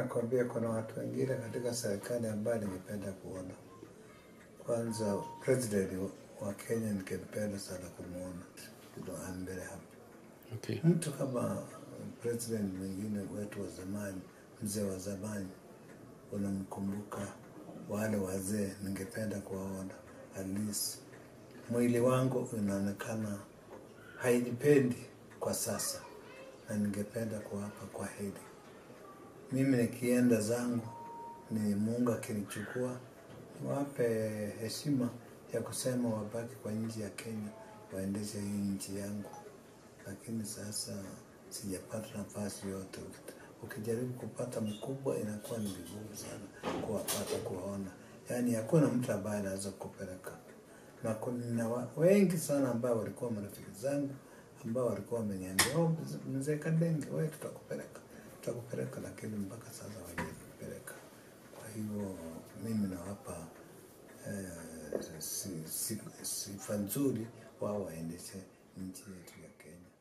nakwambia kuna watu wengine katika serikali ambayo ningependa kuona. Kwanza president wa Kenya ningependa sana kumwona. You know, I'm very happy. Okay. Mtu kama president mwingine wetu wa zamani, mzee wa zamani, unamkumbuka wale wazee, ningependa kuwaona at least. Mwili wangu unaonekana hainipendi kwa sasa, na ningependa kuwapa kwa heri. Mimi nikienda zangu, ni Mungu akinichukua, niwape heshima ya kusema wabaki kwa nchi ya Kenya, waendeshe hii nchi yangu lakini sasa sijapata nafasi yote. Ukijaribu kupata mkubwa inakuwa ni vigumu sana kuwapata, kuwaona. Yaani hakuna mtu ambaye anaweza kupeleka, na kuna wa- wengi sana ambao walikuwa marafiki zangu ambao walikuwa wameniambia oh, mzee Kadenge, wewe tutakupeleka, tutakupeleka, lakini mpaka sasa hawajanipeleka. Kwa hivyo mimi nawapa eh, si- si- sifa nzuri, wao waendeshe nchi yetu ya Kenya.